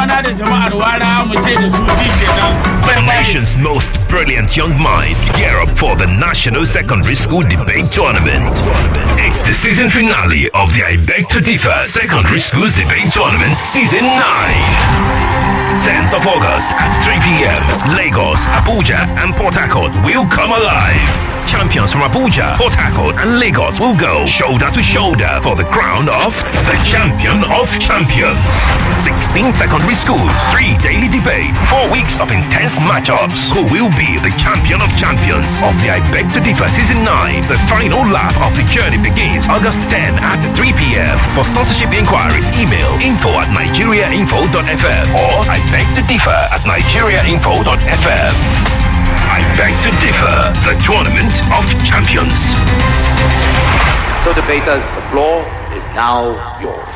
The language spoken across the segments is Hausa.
kwana da jama'ar wara mu ce da su ji kenan. The nation's most brilliant young minds gear up for the National Secondary School Debate Tournament. It's the season finale of the I Beg to Differ Secondary Schools Debate Tournament Season 9. 10th of August at 3 p.m. Lagos, Abuja, and Port Harcourt will come alive. Champions from Abuja, Port Harcourt, and Lagos will go shoulder to shoulder for the crown of the champion of champions. 16 secondary schools, three daily debates, four weeks of intense matchups. Who will be the champion of champions of the I Beg to Differ Season 9? The final lap of the journey begins August 10 at 3 p.m. For sponsorship inquiries, email info at nigeriainfo.fm or I beg to differ at nigeriainfo.fm. I beg to differ, the tournament of champions. So, debaters, the floor is now yours.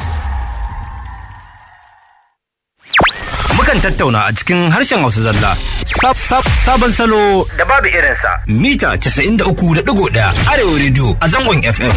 Mukan tattauna a cikin harshen Hausa zalla. Sab sab sabon salo da babu irinsa. Mita 93.1 Arewa Radio a zangon FM.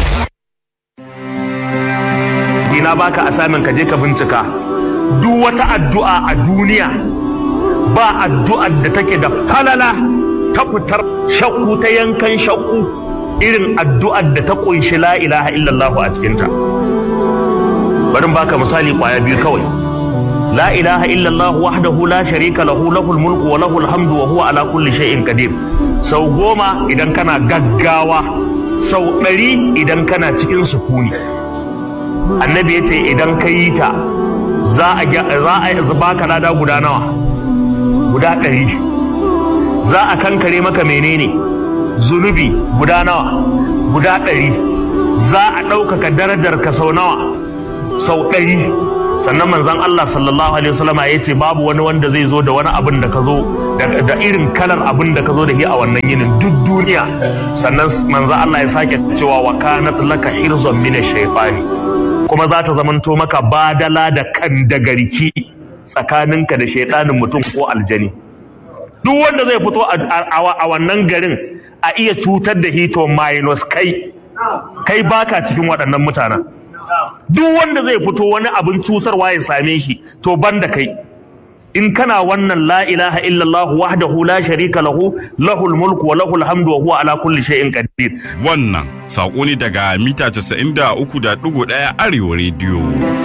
ina baka asamin ka je ka bincika duk wata addu'a a duniya ba addu'ar da take da falala ta fitar shakku ta yankan shakku irin addu'ar da ta kunshi la ilaha illallah a cikinta bari in baka misali kwaya biyu kawai la ilaha illallah wahdahu la sharika lahu lahul mulku wa lahul hamdu wa huwa ala kulli shay'in qadir sau goma idan kana gaggawa sau ɗari idan kana cikin sukuni annabi ya ce idan ka yi ta za a za a baka lada guda nawa guda ɗari za a kankare maka menene zunubi guda nawa guda ɗari za a ɗaukaka darajar ka sau nawa sau ɗari sannan manzon Allah sallallahu alaihi wasallama ya ce babu wani wanda zai zo da wani abin da ka zo da irin kalar abin da ka zo da shi a wannan yinin duk duniya sannan manzon Allah ya sake cewa wa kanat laka hirzon min shaytani kuma za ta zamanto maka badala da kan da garki tsakaninka da shaidanin mutum ko aljani duk wanda zai fito a wannan garin a iya cutar da hito minus kai kai baka cikin waɗannan mutanen duk wanda zai fito wani abin cutarwa ya same shi to ban da kai in kana wannan la ilaha illallah wahdahu la sharika lahu lahul mulku wa lahul hamdu wa huwa ala kulli shay'in qadir Wannan saƙo ne daga mita 93.1 Arewa Radio.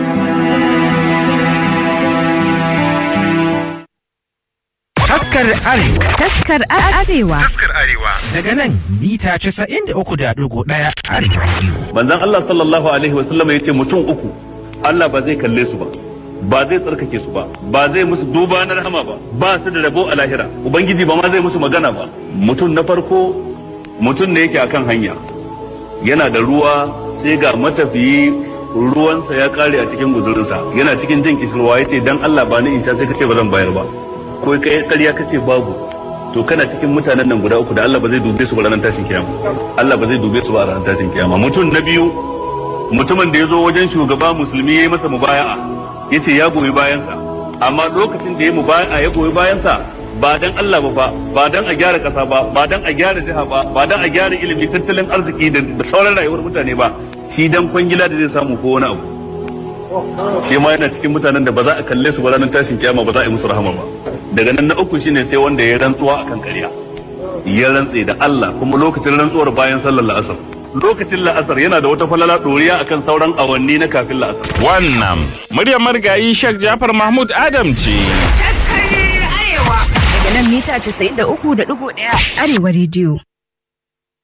Taskar Arewa Taskar Arewa. daga nan mita 93.1 Arewa Radio. manzon Allah sallallahu alaihi wasallam ya ce mutum uku Allah ba zai kalle su ba ba zai tsarkake su ba ba zai musu duba na rahama ba ba su da rabo a lahira ubangiji ba ma zai musu magana ba mutum na farko mutum ne yake akan hanya yana da ruwa sai ga matafiyi ruwansa ya kare a cikin guzurinsa yana cikin jin kishirwa ya ce dan Allah ba ni in sha sai kace ba zan bayar ba ko kai ƙarya kace babu to kana cikin mutanen nan guda uku da Allah ba zai dube su ba ranar tashin kiyama Allah ba zai dube su ba a ranar tashin kiyama mutum na biyu mutumin da ya zo wajen shugaba musulmi ya yi masa mubaya'a ya ce ya goyi bayansa amma lokacin da ya mubaya'a ya goyi bayansa ba dan Allah ba fa ba dan a gyara kasa ba ba dan a gyara jiha ba ba dan a gyara ilimi tattalin arziki da da sauran rayuwar mutane ba shi dan kwangila da zai samu ko wani abu shi ma yana cikin mutanen da ba za a kalle su ba ranar tashin kiyama ba za a yi musu rahama ba daga nan na uku shine sai wanda ya rantsuwa akan ƙarya ya rantse da Allah kuma lokacin rantsuwar bayan sallar la'asar lokacin la'asar yana da wata falala ɗoriya akan sauran awanni na kafin la'asar Wannan muryar marigayi Sheikh Jafar Mahmud Adam ce. Daga nan mita 93.1 Arewa Radio.